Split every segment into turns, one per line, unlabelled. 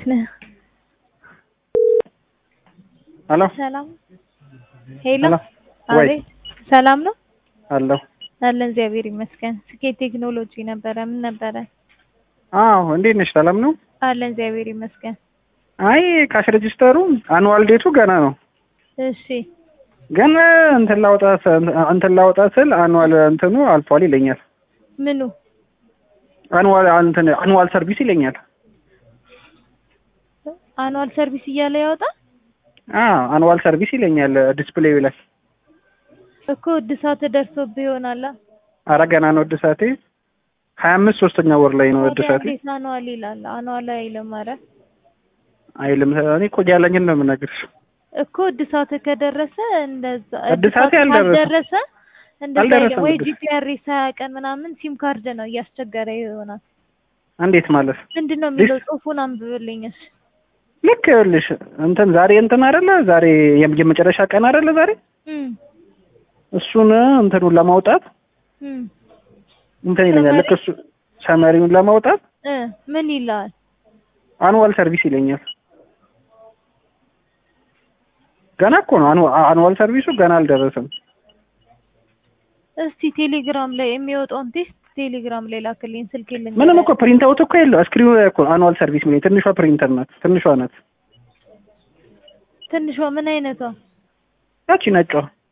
ነህ?
ሄሎ
ሰላም ሄሎ
ሄሎ ወይ
አቤት ሰላም ነው
አለሁ።
አለን እግዚአብሔር ይመስገን ስኬት ቴክኖሎጂ ነበረ ምን ነበረ
አዎ እንዴት ነሽ? ሰላም ነው?
አለን እግዚአብሔር ይመስገን
አይ ካሽ ሬጂስተሩ አኑዋል ዴቱ ገና ነው፣
እሺ
ግን እንትን ላውጣ እንትን ላውጣ ስል አኑዋል እንትኑ አልፏል ይለኛል።
ምኑ
አኑዋል እንትን አኑዋል ሰርቪስ ይለኛል።
አኑዋል ሰርቪስ እያለ ያወጣ
አዎ አኑዋል ሰርቪስ ይለኛል ዲስፕሌዩ ላይ።
እኮ እድሳት ደርሶብህ ይሆናላ
አረ ገና ነው እድሳቴ። ሀያ አምስት ሶስተኛ ወር ላይ ነው
ታዲያ
እድሳቴ።
እንዴት አኑዋል ይላል አኑዋል አይልም ኧረ
አይልም እኔ እኮ ያለኝን ነው የምነግርሽ።
እኮ እድሳት ከደረሰ እንደዛ
እድሳቴ
እድሳት
አልደረሰም።
ካልደረሰ እንደዛ አይልም
አልደረሰም
ወይ
እድሳት።
ጂፒአርኤስ ሀያ ቀን ምናምን ሲም ካርድ ነው እያስቸገረ ይሆናል
እንዴት ማለት
ምንድን ነው የሚለው ጽሁፉን አንብብልኝ እሺ
ልክ ይኸውልሽ እንትን ዛሬ እንትን አይደለ ዛሬ የም- የመጨረሻ ቀን አይደለ ዛሬ
እም
እሱን እንትኑን ለማውጣት
እም
እንትን ይለኛል። ልክ እሱ ሰመሪውን ለማውጣት
እ ምን ይላል
አኑዋል ሰርቪስ ይለኛል። ገና እኮ ነው አኑ- አኑዋል ሰርቪሱ ገና አልደረሰም።
እስቲ ቴሌግራም ላይ የሚወጣውን ቴስት ቴሌግራም ላይ ላክልኝ ስልክ የለኝ
ምንም እኮ ፕሪንት አውት እኮ የለው ስክሪኑ ላይ እኮ አኑዋል ሰርቪስ የሚለኝ ትንሿ ፕሪንተር ናት። ትንሿ ናት
ትንሿ ምን አይነቷ
ያቺ ነጯ።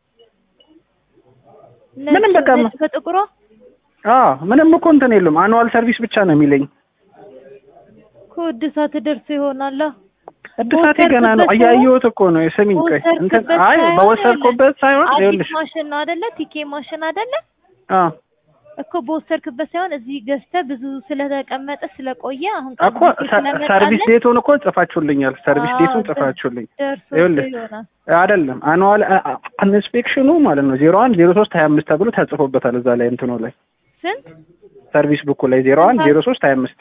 ነጭ-
ምንም በቃ
ነጭ ከጥቁሯ
አዎ ምንም እኮ እንትን የለም አኑዋል ሰርቪስ ብቻ ነው የሚለኝ።
እኮ እድሳት ደርሶ ይሆናላ
እድሳቴ ገና ነው።
በወሰድክበት
እያየሁት እኮ ነው የስሚኝ ቆይ እንትን
በወሰድክበት
አይ
ሳይሆን
በወሰድኩበት ሳይሆን
አዲስ
ይኸውልሽ
ማሽን ነው አይደለ ቲኬ ማሽን አይደለ
አዎ
እኮ በወሰድክበት ሳይሆን እዚህ ገዝተህ ብዙ ስለተቀመጠ ስለቆየ አሁን
እኮ ሰ- ሰርቪስ ዴቱን እኮ ጽፋችሁልኛል። ሰርቪስ
አዎ፣
ዴቱን
ደ-
ጽፋችሁልኝ
ደርሶ
ይኸውልህ
ይሆናል
አይደለም አኑዋል ኢንስፔክሽኑ ማለት ነው ዜሮ አንድ ዜሮ ሶስት ሀያ አምስት ተብሎ ተጽፎበታል እዛ ላይ እንትኑ ላይ
ስንት
ሰርቪስ ቡኩ ላይ ዜሮ አንድ ዜሮ ሶስት ሀያ አምስት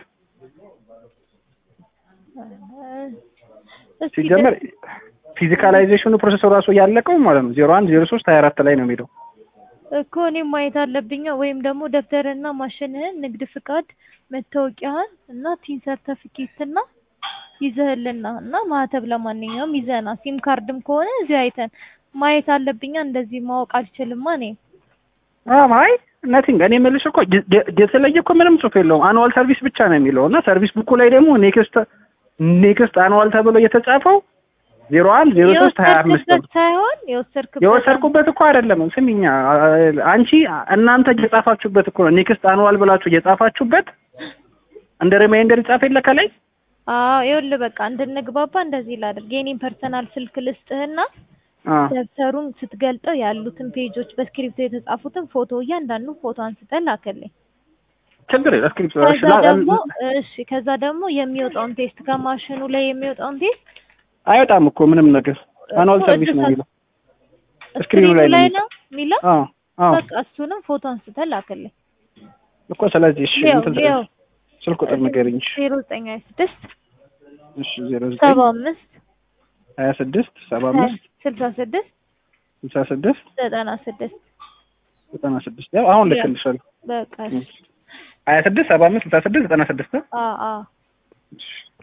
እስኪ
ሲጀመር ፊዚካላይዜሽኑ ፕሮሰሱ ራሱ ያለቀው ማለት ነው ዜሮ አንድ ዜሮ ሶስት ሀያ አራት ላይ ነው የሚሄደው።
እኮ እኔም ማየት አለብኝ ወይም ደግሞ ደብተርና ማሽንህን ንግድ ፍቃድ መታወቂያህን እና ቲን ሰርተፊኬት እና ይዘህልና እና ማህተብ ለማንኛውም ይዘህና ሲም ካርድም ከሆነ እዚህ አይተን ማየት አለብኛ እንደዚህ ማወቅ አልችልማ እኔ
አዎ አይ ነቲንግ እኔ የምልሽ እኮ የ- የ- የተለየ እኮ ምንም ጽሑፍ የለውም አኑዋል ሰርቪስ ብቻ ነው የሚለው እና ሰርቪስ ቡኩ ላይ ደግሞ ኔክስት ኔክስት አኑዋል ተብሎ የተጻፈው ዜሮ አንድ ዜሮ ሶስት ሀያ አምስት ነው።
የወሰድክበት ሳይሆን የወሰድክበት
የወሰድኩበት እኮ አይደለም ስሚኛ አንቺ እናንተ እየጻፋችሁበት እኮ ነው ኔክስት አኑዋል ብላችሁ እየጻፋችሁበት እንደ ሪማይንደር ይጻፍ የለ ከላይ
አዎ ይኸውልህ በቃ እንድንግባባ እንደዚህ ላድርግ የኔን ፐርሰናል ስልክ ልስጥህና
አ
ደብተሩን ስትገልጠው ያሉትን ፔጆች በስክሪፕቶ የተጻፉትን ፎቶ እያንዳንዱ ፎቶ አንስተህ ላክልኝ
ችግር የለም ስክሪፕት
ከዛ ደግሞ እሺ ከዛ ደግሞ የሚወጣውን ቴስት ከማሽኑ ላይ የሚወጣውን ቴስት
አይወጣም እኮ ምንም ነገር አኑዋል
እኮ
ሰርቪስ ነው
እድሳት-
የሚለው ስክሪኑ ላይ ነው የሚለው
ነው የሚለው
አዎ አዎ
በቃ እሱንም ፎቶ አንስተህ ላክልኝ
እኮ ስለዚህ እሺ
ያው
እንትን
ያው
ስልክ ቁጥር ንገሪኝ እሺ
ዜሮ ዘጠኝ ሀያ ስድስት
እሺ ዜሮ ዘጠኝ
ሰባ አምስት
ሀያ ስድስት ሰባ አምስት
ስልሳ ስድስት
ስልሳ ስድስት
ዘጠና ስድስት
ዘጠና ስድስት ያው አሁን ልክልሻለሁ
በቃ እሺ
ሀያ ስድስት ሰባ አምስት ስልሳ ስድስት ዘጠና ስድስት
አ አ
እሺ